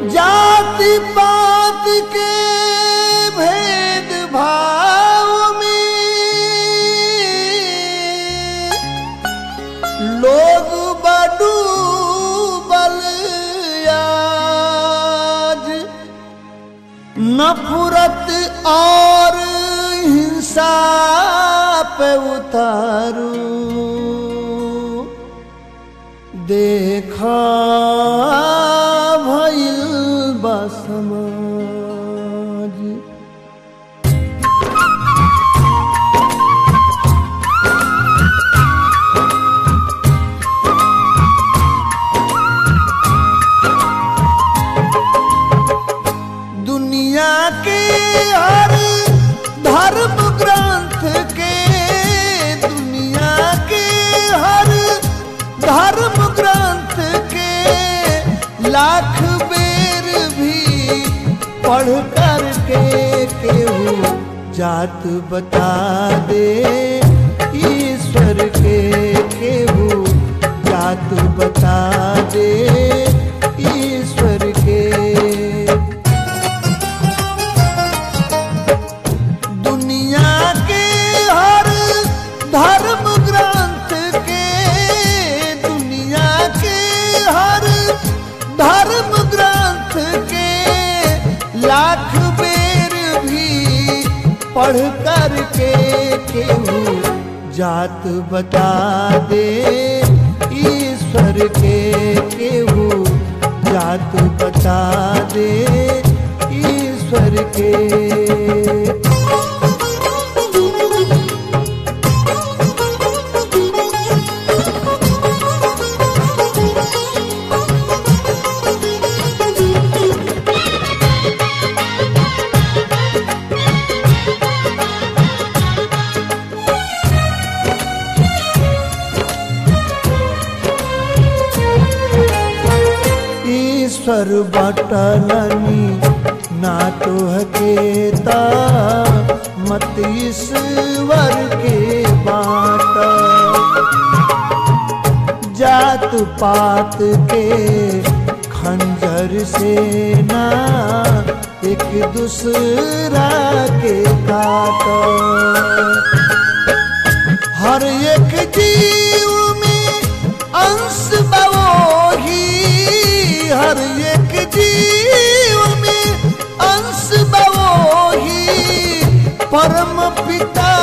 जाति पात के भेद भाव में लोग बडूबल आज नफरत और हिंसा पे उतारू देखा भइल बा समाज दुनिया के हर धर्म ग्रंथ के दुनिया के हर धर्म ग्रंथ के लाख बेर भी पढ़ कर के केहू जात बता दे ईश्वर के केहू जात बता दे ईश्वर के दुनिया के हर धर्म ग्रंथ के दुनिया के हर धर्म ग्रंथ के लाख बेर भी पढ़ कर के केहू जात बता दे ईश्वर के केहू जात बता दे ईश्वर के ईश्वर बटलनी ना तो हकेता मत ईश्वर के बाट जात पात के खंजर से ना एक दूसरा के काट हर एक जीव में अंश बवोही हर एक जीव में अंश बवोही परम पिता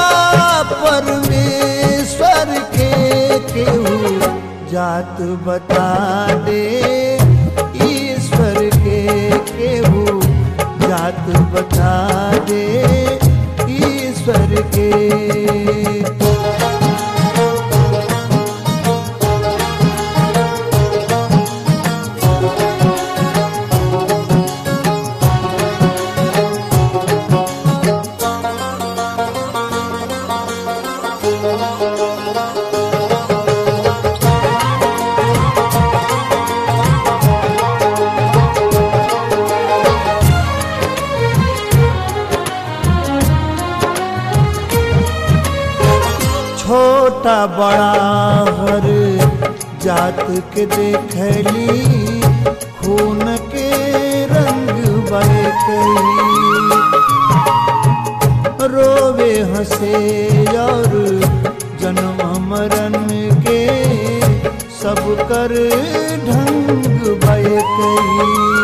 परमेश्वर के केहू जात बता दे ईश्वर के केहू जात बता दे ईश्वर के छोटा बड़ा हर जात के देखली खून के रंग बरकली रोवे हंसे और जन्म मरण के सब कर ढंग बरकली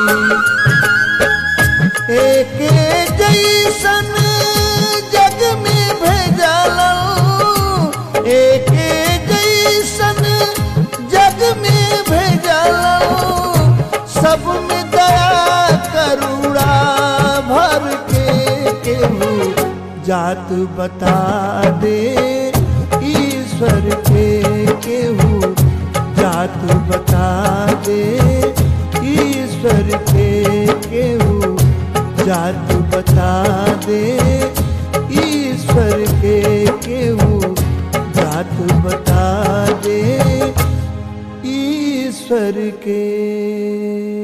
एक जैसन जग में भेजल एक जैसन जग में भेजल सब में दया करुणा भर के केहू जात बता दे ईश्वर के केहू जात बता दे ईश्वर के केहू जात बता दे ईश्वर के केहू जात बता दे ईश्वर के